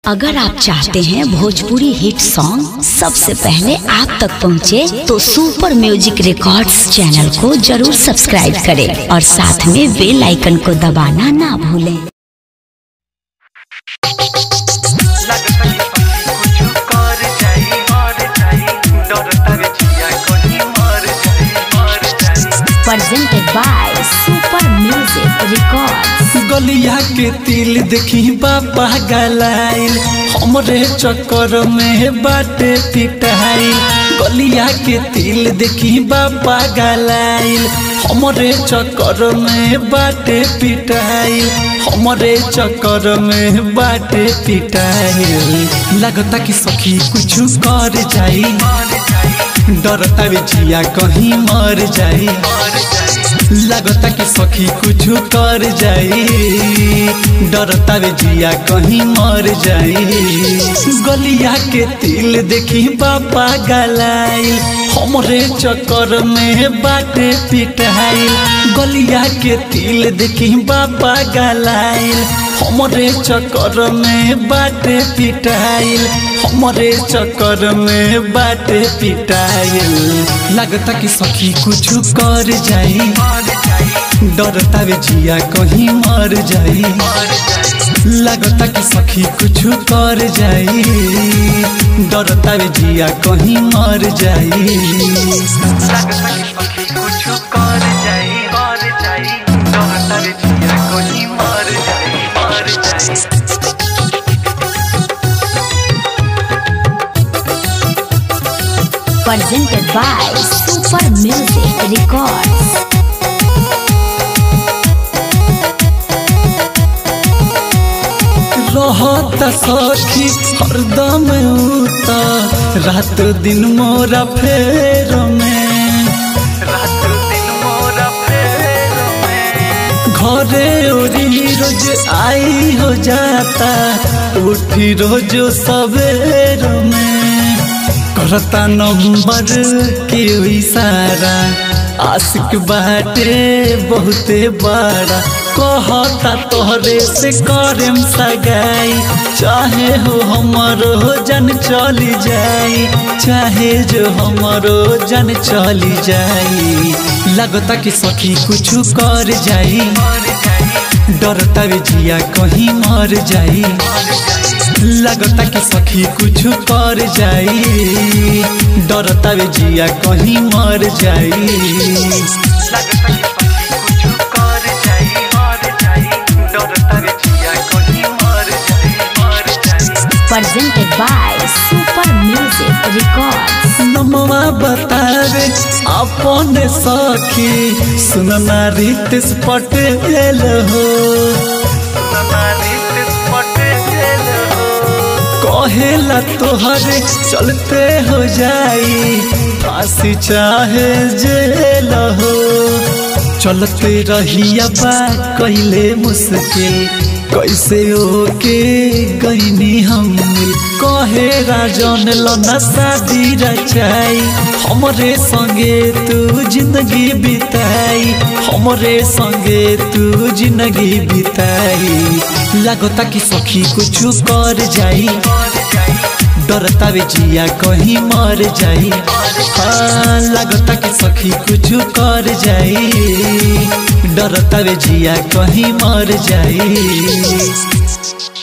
अगर आप चाहते हैं भोजपुरी हिट सॉन्ग सबसे पहले आप तक पहुंचे, तो सुपर म्यूजिक रिकॉर्ड्स चैनल को जरूर सब्सक्राइब करें और साथ में बेल आइकन को दबाना ना भूलें presented by Super Music Records. गलिया के तिल देखी बाबा गलाइल हमरे चक्कर में बाटे पिटाइल गलिया के तिल देखी बाबा गलाइल हमरे चक्कर में बाटे पिटाइल हमरे चक्कर में बाटे पिटाइल लगता कि सखी कुछ कर जाई डरता भी जिया कहीं मर जाई लगता कि सखी कुछ कर जाई डरता वे जिया कहीं मर जाई गलिया के तिल देखी बाबा गलाइल हमरे चक्कर में बाटे पिटाइल गलिया के तिल देखी बाबा गलाइल हमरे चक्कर में बाटे पिटाइल हमरे चक्कर में बाटे पिटाइल लगता कि सखी कुछ कर जाई डरता वे जिया कहीं मर जाई लगता कि सखी कुछ कर जाई डरता वे जिया कहीं मर जाई लगता कि सखी कुछ कर जाई कर जाई डरता रे जिया कहीं मर जाई मर जाई Presented by Super Music Records. रहता सखी हरदम उता रात दिन मोरा फेर में रात दिन मोरा फेर में घरे ओरी रोज आई हो जाता उठी रोज सवेर में करता नंबर के इशारा आशिक बाटे बहुते बड़ा कहता तोहरे से करेम सगाई चाहे हो हमरो जन चली जाई चाहे जो हमरो जन चली जाई लगता कि सखी कुछ कर जाई डरता वे जिया कहीं मर जाई लगता कि सखी कुछ कर जाई डरता वे जिया कहीं मर जाई लगता कि सखी कुछ कर जाई मर जाई डरता रे जिया कहीं मर जाई मर जाई Presented by Super Music Records. नमवा बतावे अपन सखी सुनना रितेश पटेल हो हमारी पटेल हो कहेला तोहरे चलते हो जाई फांसी चाहे जेल हो चलते रहिया बा कैले मुश्किल कैसे ओके गईनी हम कहे राजन लना शादी रचाई हमरे संगे तू जिंदगी बिताई हमरे संगे तू जिंदगी बिताई लगता कि सखी कुछ कर जाई डरता वे जिया कहीं मर जाई हाँ लगता कि सखी कुछ कर जाई डरता वे जिया कहीं मर जाई